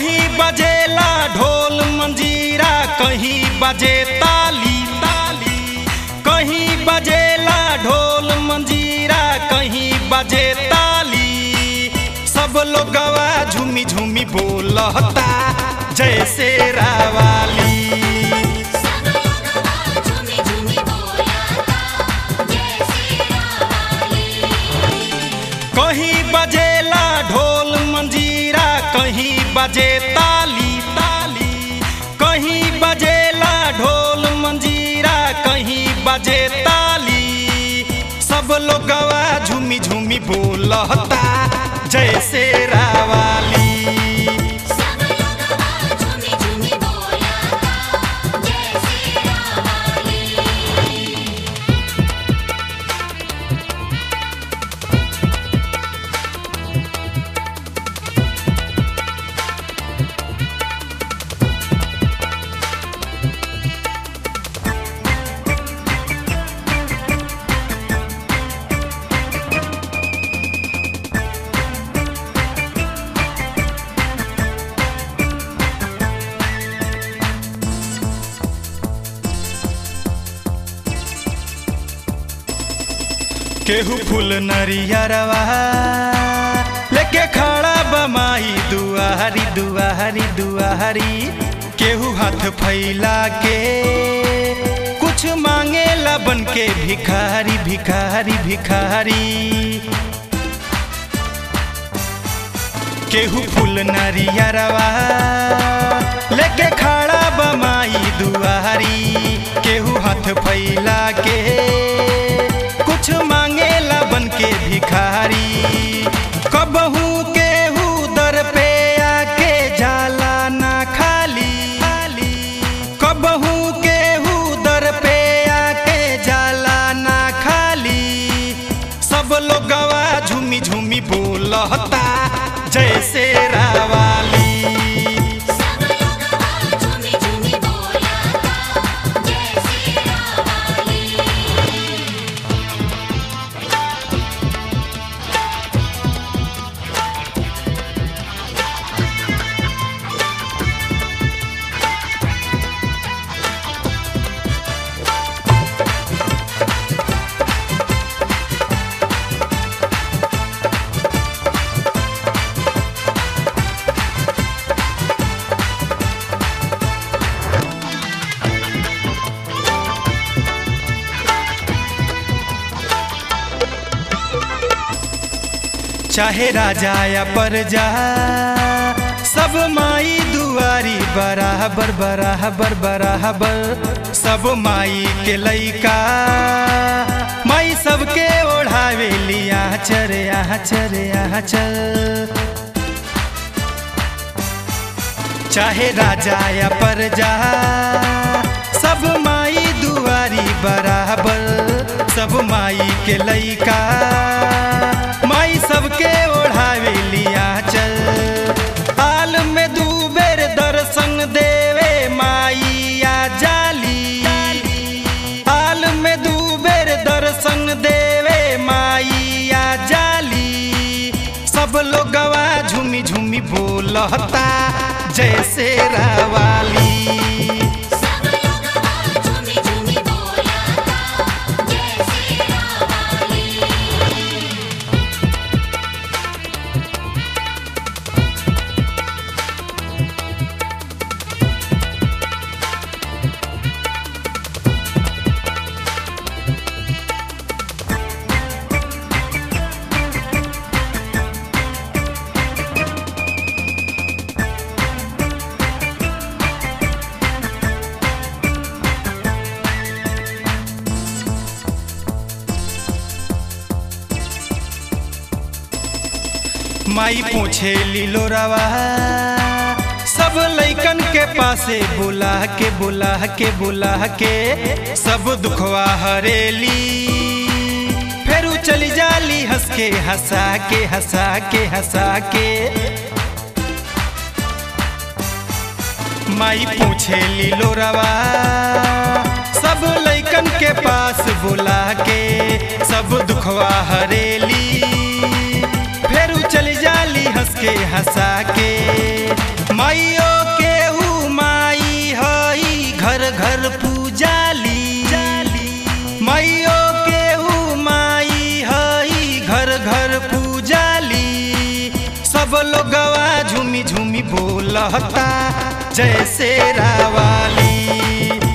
कहीं बजेला ढोल मंजीरा कहीं बजे ताली ताली कहीं बजेला ढोल मंजीरा कहीं बजे ताली सब लोगवा झूमी झूमी बोलता जैसे रावाली सब लोगवा झूमी झूमी बोलता जैसे रावाली कहीं बजेला ढोल मंजीरा कहीं बजे ताली ताली कहीं बजेला ढोल मंजीरा कहीं बजे ताली सब लोगवा झूमी झूमी बोलता जैसे रावाली सब लोगवा झूमी झूमी बोलता जैसे रावाली केहू फूल नरियरवा लेके खड़ा बमाई दुआरी दुआरी दुआरी केहू हाथ फैला के कुछ मांगे बन के भिखारी भिखारी भिखारी केहू फूल नरियरवा लेके खड़ा बमाई दुआरी केहू हाथ फैला के कुछ मांगेला बन के भिखारी कबहू केहू दर पे आके जाला ना खाली कबहू केहू दर पे आके जाला ना खाली सब लोगवा झूमी झूमी बोलता जैसे रावाली सब लोगवा झूमी झूमी बोलता जैसे रावाली चाहे राजा या प्रजा सब माई दुआरी बराबर बराबर बराबर सब माई के लइका माई सबके ओढ़ावे लिया चर यहाँ चर यहाँ चल चाहे राजा या प्रजा सब माई दुआरी बराबर सब माई के लइका माई सबके ओढ़ावे लिया चल हाल में दू बेर दर्शन देवे माई आ जाली हाल में दू बेर दर्शन देवे माई आ जाली सब लोगवा झूमी झूमी बोलता जैसे रावाली सब लोगवा झूमी झूमी बोलता जैसे रावाली माई पूछे लीलो रवा सब लइकन के पासे बुला के बुला के बुला के सब दुखवा हरेली फेरू चली जाली हंस के हंसा के हंसा के हंसा के माई पूछे लीलो रवा सब लइकन के पास बुला के सब दुखवा हरेली फेरू चली जाली हंस के हंसा के माई लोगवा झूमी झूमी बोलता जय से रावाली